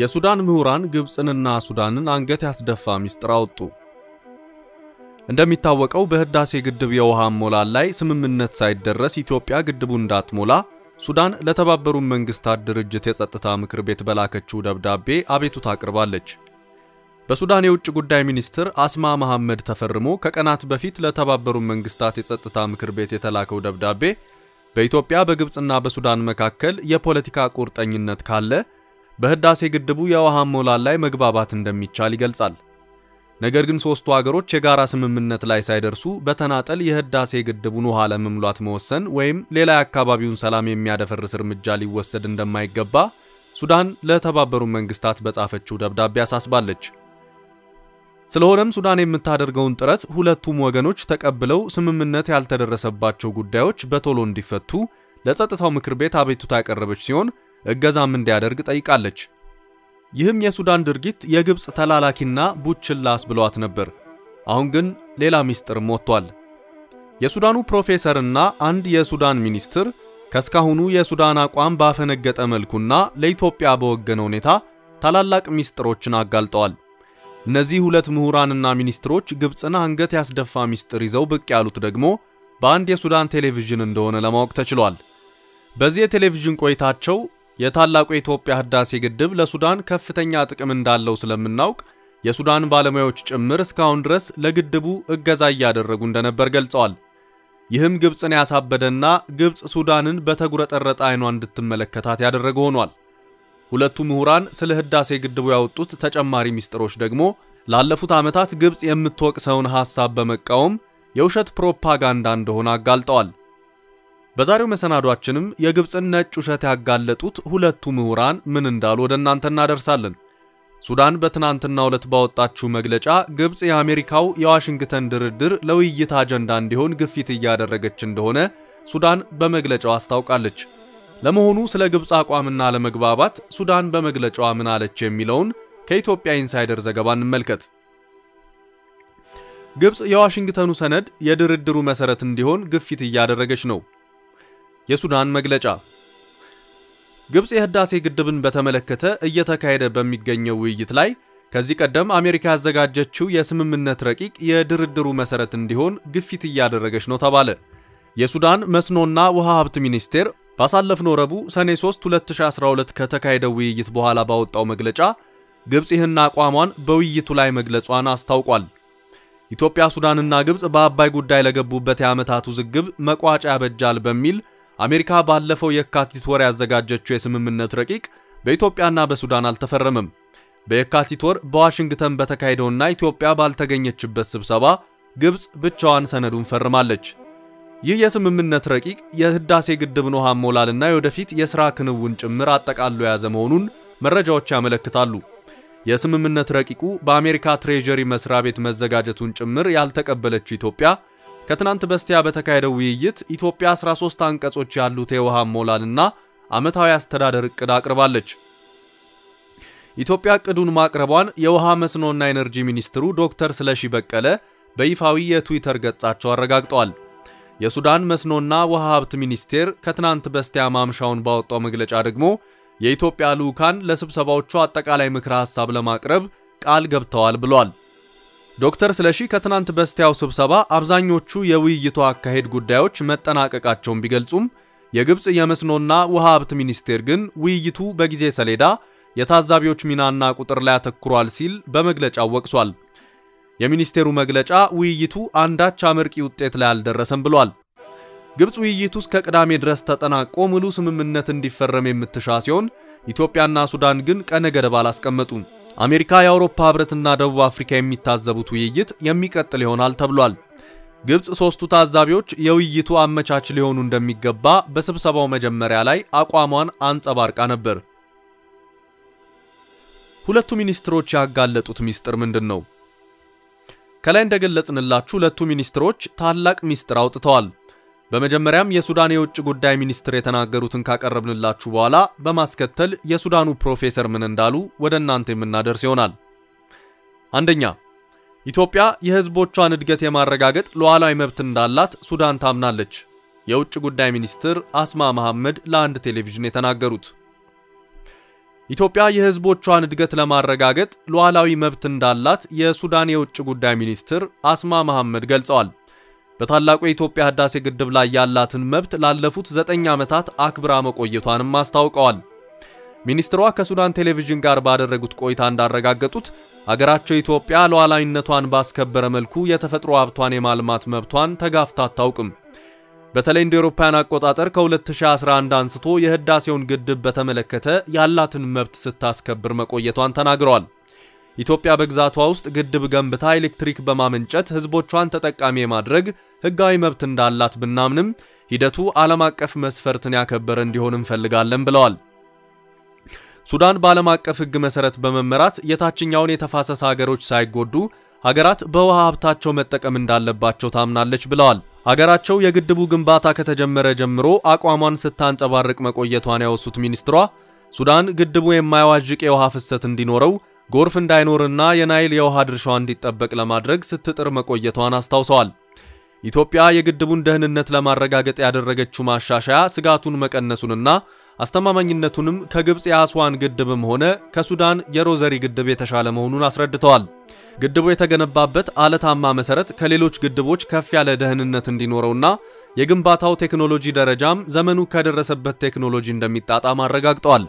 የሱዳን ምሁራን ግብፅንና ሱዳንን አንገት ያስደፋ ሚስጥር አወጡ። እንደሚታወቀው በህዳሴ ግድብ የውሃ ሞላል ላይ ስምምነት ሳይደረስ ኢትዮጵያ ግድቡ እንዳትሞላ ሱዳን ለተባበሩት መንግስታት ድርጅት የጸጥታ ምክር ቤት በላከችው ደብዳቤ አቤቱታ አቅርባለች። በሱዳን የውጭ ጉዳይ ሚኒስትር አስማ መሐመድ ተፈርሞ ከቀናት በፊት ለተባበሩት መንግስታት የጸጥታ ምክር ቤት የተላከው ደብዳቤ በኢትዮጵያ በግብፅና በሱዳን መካከል የፖለቲካ ቁርጠኝነት ካለ በህዳሴ ግድቡ የውሃ ሞላል ላይ መግባባት እንደሚቻል ይገልጻል። ነገር ግን ሶስቱ ሀገሮች የጋራ ስምምነት ላይ ሳይደርሱ በተናጠል የህዳሴ ግድቡን ውሃ ለመሙላት መወሰን ወይም ሌላ የአካባቢውን ሰላም የሚያደፈርስ እርምጃ ሊወሰድ እንደማይገባ ሱዳን ለተባበሩት መንግስታት በጻፈችው ደብዳቤ አሳስባለች። ስለሆነም ሱዳን የምታደርገውን ጥረት ሁለቱም ወገኖች ተቀብለው ስምምነት ያልተደረሰባቸው ጉዳዮች በቶሎ እንዲፈቱ ለጸጥታው ምክር ቤት አቤቱታ ያቀረበች ሲሆን እገዛም እንዲያደርግ ጠይቃለች። ይህም የሱዳን ድርጊት የግብፅ ተላላኪና ቡችላስ ብሏት ነበር። አሁን ግን ሌላ ሚስጥርም ወጥቷል። የሱዳኑ ፕሮፌሰርና አንድ የሱዳን ሚኒስትር ከስካሁኑ የሱዳን አቋም ባፈነገጠ መልኩና ለኢትዮጵያ በወገነ ሁኔታ ታላላቅ ሚስጥሮችን አጋልጠዋል። እነዚህ ሁለት ምሁራንና ሚኒስትሮች ግብፅን አንገት ያስደፋ ሚስጥር ይዘው ብቅ ያሉት ደግሞ በአንድ የሱዳን ቴሌቪዥን እንደሆነ ለማወቅ ተችሏል። በዚህ የቴሌቪዥን ቆይታቸው የታላቁ የኢትዮጵያ ህዳሴ ግድብ ለሱዳን ከፍተኛ ጥቅም እንዳለው ስለምናውቅ የሱዳን ባለሙያዎች ጭምር እስካሁን ድረስ ለግድቡ እገዛ እያደረጉ እንደነበር ገልጸዋል። ይህም ግብፅን ያሳበደና ግብፅ ሱዳንን በተጉረጠረጠ አይኗ እንድትመለከታት ያደረገ ሆኗል። ሁለቱ ምሁራን ስለ ህዳሴ ግድቡ ያወጡት ተጨማሪ ሚስጥሮች ደግሞ ላለፉት ዓመታት ግብፅ የምትወቅሰውን ሐሳብ በመቃወም የውሸት ፕሮፓጋንዳ እንደሆነ አጋልጠዋል። በዛሬው መሰናዷችንም የግብፅን ነጭ ውሸት ያጋለጡት ሁለቱ ምሁራን ምን እንዳሉ ወደ እናንተ እናደርሳለን። ሱዳን በትናንትናው ዕለት ባወጣችው መግለጫ ግብፅ የአሜሪካው የዋሽንግተን ድርድር ለውይይት አጀንዳ እንዲሆን ግፊት እያደረገች እንደሆነ ሱዳን በመግለጫው አስታውቃለች። ለመሆኑ ስለ ግብፅ አቋምና ለመግባባት ሱዳን በመግለጫዋ ምን አለች የሚለውን ከኢትዮጵያ ኢንሳይደር ዘገባ እንመልከት። ግብፅ የዋሽንግተኑ ሰነድ የድርድሩ መሰረት እንዲሆን ግፊት እያደረገች ነው። የሱዳን መግለጫ ግብፅ የህዳሴ ግድብን በተመለከተ እየተካሄደ በሚገኘው ውይይት ላይ ከዚህ ቀደም አሜሪካ ያዘጋጀችው የስምምነት ረቂቅ የድርድሩ መሰረት እንዲሆን ግፊት እያደረገች ነው ተባለ። የሱዳን መስኖና ውሃ ሀብት ሚኒስቴር ባሳለፍነው ረቡዕ ሰኔ 3 2012 ከተካሄደው ውይይት በኋላ ባወጣው መግለጫ ግብፅ ይህን አቋሟን በውይይቱ ላይ መግለጿን አስታውቋል። ኢትዮጵያ፣ ሱዳንና ግብፅ በአባይ ጉዳይ ለገቡበት የዓመታት ውዝግብ መቋጫ ያበጃል በሚል አሜሪካ ባለፈው የካቲት ወር ያዘጋጀችው የስምምነት ረቂቅ በኢትዮጵያና በሱዳን አልተፈረመም። በየካቲት ወር በዋሽንግተን በተካሄደውና ኢትዮጵያ ባልተገኘችበት ስብሰባ ግብፅ ብቻዋን ሰነዱን ፈርማለች። ይህ የስምምነት ረቂቅ የህዳሴ ግድብን ውሃ ሞላልና የወደፊት የሥራ ክንውን ጭምር አጠቃሎ የያዘ መሆኑን መረጃዎች ያመለክታሉ። የስምምነት ረቂቁ በአሜሪካ ትሬጀሪ መስሪያ ቤት መዘጋጀቱን ጭምር ያልተቀበለችው ኢትዮጵያ ከትናንት በስቲያ በተካሄደው ውይይት ኢትዮጵያ 13 አንቀጾች ያሉት የውሃ ሞላልና ዓመታዊ አስተዳደር ዕቅድ አቅርባለች። ኢትዮጵያ ዕቅዱን ማቅረቧን የውሃ መስኖና ኤነርጂ ሚኒስትሩ ዶክተር ስለሺ በቀለ በይፋዊ የትዊተር ገጻቸው አረጋግጠዋል። የሱዳን መስኖና ውሃ ሀብት ሚኒስቴር ከትናንት በስቲያ ማምሻውን ባወጣው መግለጫ ደግሞ የኢትዮጵያ ልዑካን ለስብሰባዎቹ አጠቃላይ ምክረ ሐሳብ ለማቅረብ ቃል ገብተዋል ብሏል። ዶክተር ስለሺ ከትናንት በስቲያው ስብሰባ አብዛኞቹ የውይይቱ አካሄድ ጉዳዮች መጠናቀቃቸውን ቢገልጹም የግብፅ የመስኖና ውሃ ሀብት ሚኒስቴር ግን ውይይቱ በጊዜ ሰሌዳ የታዛቢዎች ሚናና ቁጥር ላይ አተኩሯል ሲል በመግለጫው ወቅሷል። የሚኒስቴሩ መግለጫ ውይይቱ አንዳች አመርቂ ውጤት ላይ አልደረሰም ብሏል። ግብፅ ውይይቱ እስከ ቅዳሜ ድረስ ተጠናቆ ሙሉ ስምምነት እንዲፈረም የምትሻ ሲሆን ኢትዮጵያና ሱዳን ግን ቀነ ገደብ አላስቀመጡም። አሜሪካ፣ የአውሮፓ ህብረትና ደቡብ አፍሪካ የሚታዘቡት ውይይት የሚቀጥል ይሆናል ተብሏል። ግብፅ ሶስቱ ታዛቢዎች የውይይቱ አመቻች ሊሆኑ እንደሚገባ በስብሰባው መጀመሪያ ላይ አቋሟን አንጸባርቃ ነበር። ሁለቱ ሚኒስትሮች ያጋለጡት ሚስጥር ምንድን ነው? ከላይ እንደገለጽንላችሁ ሁለቱ ሚኒስትሮች ታላቅ ሚስጥር አውጥተዋል። በመጀመሪያም የሱዳን የውጭ ጉዳይ ሚኒስትር የተናገሩትን ካቀረብንላችሁ በኋላ በማስከተል የሱዳኑ ፕሮፌሰር ምን እንዳሉ ወደ እናንተ የምናደርስ ይሆናል። አንደኛ፣ ኢትዮጵያ የህዝቦቿን እድገት የማረጋገጥ ሉዓላዊ መብት እንዳላት ሱዳን ታምናለች። የውጭ ጉዳይ ሚኒስትር አስማ መሐመድ ለአንድ ቴሌቪዥን የተናገሩት ኢትዮጵያ የሕዝቦቿን እድገት ለማረጋገጥ ሉዓላዊ መብት እንዳላት የሱዳን የውጭ ጉዳይ ሚኒስትር አስማ መሐመድ ገልጸዋል። በታላቁ የኢትዮጵያ ህዳሴ ግድብ ላይ ያላትን መብት ላለፉት ዘጠኝ ዓመታት አክብራ መቆየቷንም አስታውቀዋል። ሚኒስትሯ ከሱዳን ቴሌቪዥን ጋር ባደረጉት ቆይታ እንዳረጋገጡት አገራቸው ኢትዮጵያ ሉዓላዊነቷን ባስከበረ መልኩ የተፈጥሮ ሀብቷን የማልማት መብቷን ተጋፍታ አታውቅም። በተለይ እንደ አውሮፓውያን አቆጣጠር ከ2011 አንስቶ የህዳሴውን ግድብ በተመለከተ ያላትን መብት ስታስከብር መቆየቷን ተናግረዋል። ኢትዮጵያ በግዛቷ ውስጥ ግድብ ገንብታ ኤሌክትሪክ በማመንጨት ህዝቦቿን ተጠቃሚ የማድረግ ህጋዊ መብት እንዳላት ብናምንም ሂደቱ ዓለም አቀፍ መስፈርትን ያከበረ እንዲሆን እንፈልጋለን ብለዋል። ሱዳን በዓለም አቀፍ ህግ መሰረት በመመራት የታችኛውን የተፋሰስ ሀገሮች ሳይጎዱ ሀገራት በውሃ ሀብታቸው መጠቀም እንዳለባቸው ታምናለች ብለዋል። ሀገራቸው የግድቡ ግንባታ ከተጀመረ ጀምሮ አቋሟን ስታንጸባርቅ መቆየቷን ያወሱት ሚኒስትሯ ሱዳን ግድቡ የማያዋዥቅ የውሃ ፍሰት እንዲኖረው ጎርፍ እንዳይኖርና የናይል የውሃ ድርሻዋ እንዲጠበቅ ለማድረግ ስትጥር መቆየቷን አስታውሰዋል። ኢትዮጵያ የግድቡን ደህንነት ለማረጋገጥ ያደረገችው ማሻሻያ ስጋቱን መቀነሱንና አስተማማኝነቱንም ከግብፅ የአስዋን ግድብም ሆነ ከሱዳን የሮዘሪ ግድብ የተሻለ መሆኑን አስረድተዋል። ግድቡ የተገነባበት አለታማ መሰረት ከሌሎች ግድቦች ከፍ ያለ ደህንነት እንዲኖረውና የግንባታው ቴክኖሎጂ ደረጃም ዘመኑ ከደረሰበት ቴክኖሎጂ እንደሚጣጣም አረጋግጠዋል።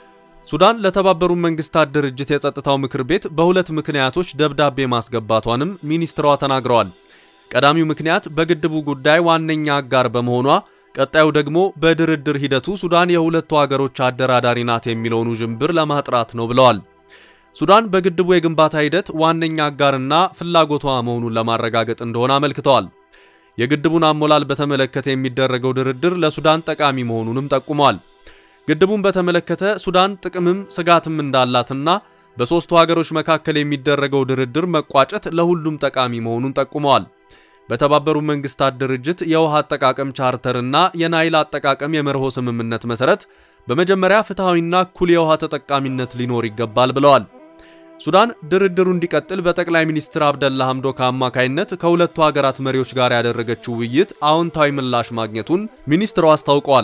ሱዳን ለተባበሩት መንግስታት ድርጅት የጸጥታው ምክር ቤት በሁለት ምክንያቶች ደብዳቤ ማስገባቷንም ሚኒስትሯ ተናግረዋል። ቀዳሚው ምክንያት በግድቡ ጉዳይ ዋነኛ አጋር በመሆኗ፣ ቀጣዩ ደግሞ በድርድር ሂደቱ ሱዳን የሁለቱ ሀገሮች አደራዳሪ ናት የሚለውን ውዥንብር ለማጥራት ነው ብለዋል። ሱዳን በግድቡ የግንባታ ሂደት ዋነኛ አጋርና ፍላጎቷ መሆኑን ለማረጋገጥ እንደሆነ አመልክተዋል። የግድቡን አሞላል በተመለከተ የሚደረገው ድርድር ለሱዳን ጠቃሚ መሆኑንም ጠቁመዋል። ግድቡን በተመለከተ ሱዳን ጥቅምም ስጋትም እንዳላትና በሦስቱ ሀገሮች መካከል የሚደረገው ድርድር መቋጨት ለሁሉም ጠቃሚ መሆኑን ጠቁመዋል። በተባበሩት መንግስታት ድርጅት የውሃ አጠቃቀም ቻርተርና የናይል አጠቃቀም የመርሆ ስምምነት መሰረት በመጀመሪያ ፍትሐዊና እኩል የውሃ ተጠቃሚነት ሊኖር ይገባል ብለዋል። ሱዳን ድርድሩ እንዲቀጥል በጠቅላይ ሚኒስትር አብደላ ሐምዶክ አማካይነት ከሁለቱ ሀገራት መሪዎች ጋር ያደረገችው ውይይት አዎንታዊ ምላሽ ማግኘቱን ሚኒስትሩ አስታውቀዋል።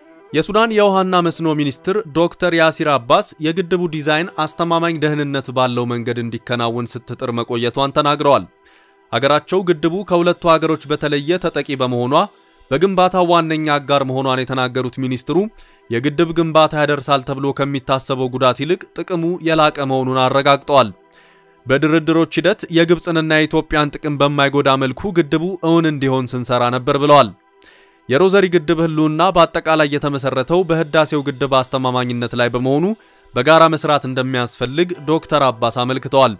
የሱዳን የውሃና መስኖ ሚኒስትር ዶክተር ያሲር አባስ የግድቡ ዲዛይን አስተማማኝ ደህንነት ባለው መንገድ እንዲከናወን ስትጥር መቆየቷን ተናግረዋል። ሀገራቸው ግድቡ ከሁለቱ ሀገሮች በተለየ ተጠቂ በመሆኗ በግንባታው ዋነኛ አጋር መሆኗን የተናገሩት ሚኒስትሩ የግድብ ግንባታ ያደርሳል ተብሎ ከሚታሰበው ጉዳት ይልቅ ጥቅሙ የላቀ መሆኑን አረጋግጠዋል። በድርድሮች ሂደት የግብፅንና የኢትዮጵያን ጥቅም በማይጎዳ መልኩ ግድቡ እውን እንዲሆን ስንሰራ ነበር ብለዋል። የሮዘሪ ግድብ ህልውና በአጠቃላይ የተመሰረተው በህዳሴው ግድብ አስተማማኝነት ላይ በመሆኑ በጋራ መስራት እንደሚያስፈልግ ዶክተር አባስ አመልክተዋል።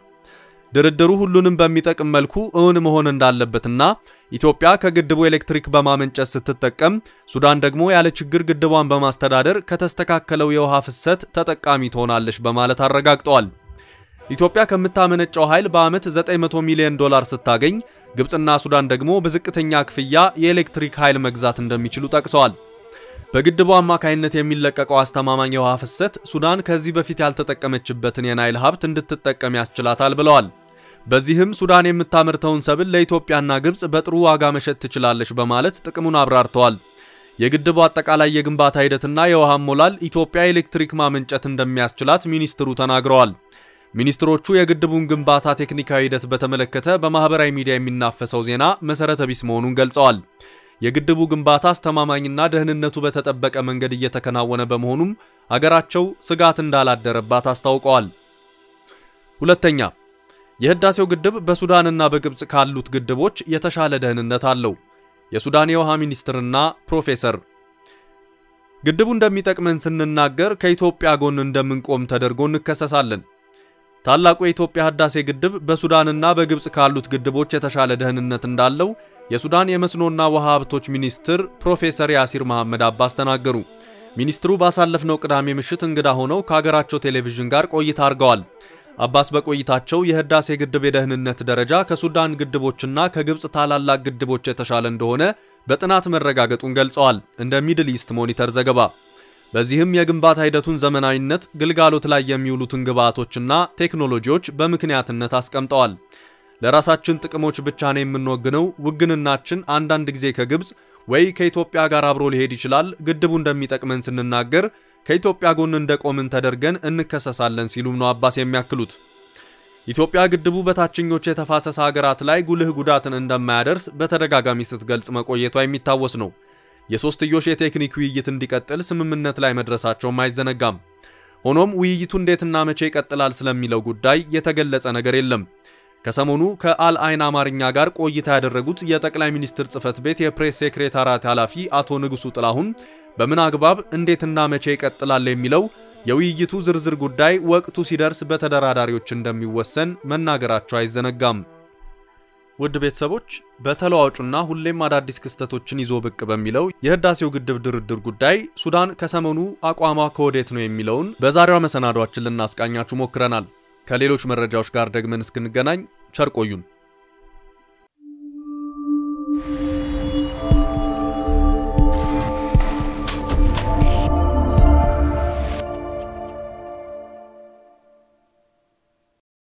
ድርድሩ ሁሉንም በሚጠቅም መልኩ እውን መሆን እንዳለበትና ኢትዮጵያ ከግድቡ ኤሌክትሪክ በማመንጨት ስትጠቀም፣ ሱዳን ደግሞ ያለ ችግር ግድቧን በማስተዳደር ከተስተካከለው የውሃ ፍሰት ተጠቃሚ ትሆናለች በማለት አረጋግጠዋል። ኢትዮጵያ ከምታመነጨው ኃይል በዓመት 900 ሚሊዮን ዶላር ስታገኝ ግብፅና ሱዳን ደግሞ በዝቅተኛ ክፍያ የኤሌክትሪክ ኃይል መግዛት እንደሚችሉ ጠቅሰዋል። በግድቡ አማካይነት የሚለቀቀው አስተማማኝ የውሃ ፍሰት ሱዳን ከዚህ በፊት ያልተጠቀመችበትን የናይል ሀብት እንድትጠቀም ያስችላታል ብለዋል። በዚህም ሱዳን የምታመርተውን ሰብል ለኢትዮጵያና ግብፅ በጥሩ ዋጋ መሸጥ ትችላለች በማለት ጥቅሙን አብራርተዋል። የግድቡ አጠቃላይ የግንባታ ሂደትና የውሃ ሞላል ኢትዮጵያ ኤሌክትሪክ ማመንጨት እንደሚያስችላት ሚኒስትሩ ተናግረዋል። ሚኒስትሮቹ የግድቡን ግንባታ ቴክኒካዊ ሂደት በተመለከተ በማህበራዊ ሚዲያ የሚናፈሰው ዜና መሰረተ ቢስ መሆኑን ገልጸዋል። የግድቡ ግንባታ አስተማማኝና ደህንነቱ በተጠበቀ መንገድ እየተከናወነ በመሆኑም አገራቸው ስጋት እንዳላደረባት አስታውቀዋል። ሁለተኛ፣ የህዳሴው ግድብ በሱዳንና በግብፅ ካሉት ግድቦች የተሻለ ደህንነት አለው። የሱዳን የውሃ ሚኒስትርና ፕሮፌሰር ግድቡ እንደሚጠቅመን ስንናገር ከኢትዮጵያ ጎን እንደምንቆም ተደርጎ እንከሰሳለን። ታላቁ የኢትዮጵያ ህዳሴ ግድብ በሱዳንና በግብፅ ካሉት ግድቦች የተሻለ ደህንነት እንዳለው የሱዳን የመስኖና ውሃ ሀብቶች ሚኒስትር ፕሮፌሰር ያሲር መሐመድ አባስ ተናገሩ። ሚኒስትሩ ባሳለፍነው ቅዳሜ ምሽት እንግዳ ሆነው ከሀገራቸው ቴሌቪዥን ጋር ቆይታ አድርገዋል። አባስ በቆይታቸው የህዳሴ ግድብ የደህንነት ደረጃ ከሱዳን ግድቦችና ከግብፅ ታላላቅ ግድቦች የተሻለ እንደሆነ በጥናት መረጋገጡን ገልጸዋል። እንደ ሚድል ኢስት ሞኒተር ዘገባ በዚህም የግንባታ ሂደቱን ዘመናዊነት፣ ግልጋሎት ላይ የሚውሉትን ግብዓቶችና ቴክኖሎጂዎች በምክንያትነት አስቀምጠዋል። ለራሳችን ጥቅሞች ብቻ ነው የምንወግነው። ውግንናችን አንዳንድ ጊዜ ከግብፅ ወይ ከኢትዮጵያ ጋር አብሮ ሊሄድ ይችላል። ግድቡ እንደሚጠቅመን ስንናገር ከኢትዮጵያ ጎን እንደቆምን ተደርገን እንከሰሳለን ሲሉም ነው አባስ የሚያክሉት። ኢትዮጵያ ግድቡ በታችኞቹ የተፋሰስ ሀገራት ላይ ጉልህ ጉዳትን እንደማያደርስ በተደጋጋሚ ስትገልጽ መቆየቷ የሚታወስ ነው። የሶስትዮሽ የቴክኒክ ውይይት እንዲቀጥል ስምምነት ላይ መድረሳቸውም አይዘነጋም። ሆኖም ውይይቱ እንዴትና መቼ ይቀጥላል ስለሚለው ጉዳይ የተገለጸ ነገር የለም። ከሰሞኑ ከአልአይን አማርኛ ጋር ቆይታ ያደረጉት የጠቅላይ ሚኒስትር ጽህፈት ቤት የፕሬስ ሴክሬታሪያት ኃላፊ አቶ ንጉሱ ጥላሁን በምን አግባብ እንዴትና መቼ ይቀጥላል የሚለው የውይይቱ ዝርዝር ጉዳይ ወቅቱ ሲደርስ በተደራዳሪዎች እንደሚወሰን መናገራቸው አይዘነጋም። ውድ ቤተሰቦች በተለዋጩና ሁሌም አዳዲስ ክስተቶችን ይዞ ብቅ በሚለው የህዳሴው ግድብ ድርድር ጉዳይ ሱዳን ከሰሞኑ አቋሟ ከወዴት ነው የሚለውን በዛሬዋ መሰናዷችን ልናስቃኛችሁ ሞክረናል። ከሌሎች መረጃዎች ጋር ደግመን እስክንገናኝ ቸር ቆዩን።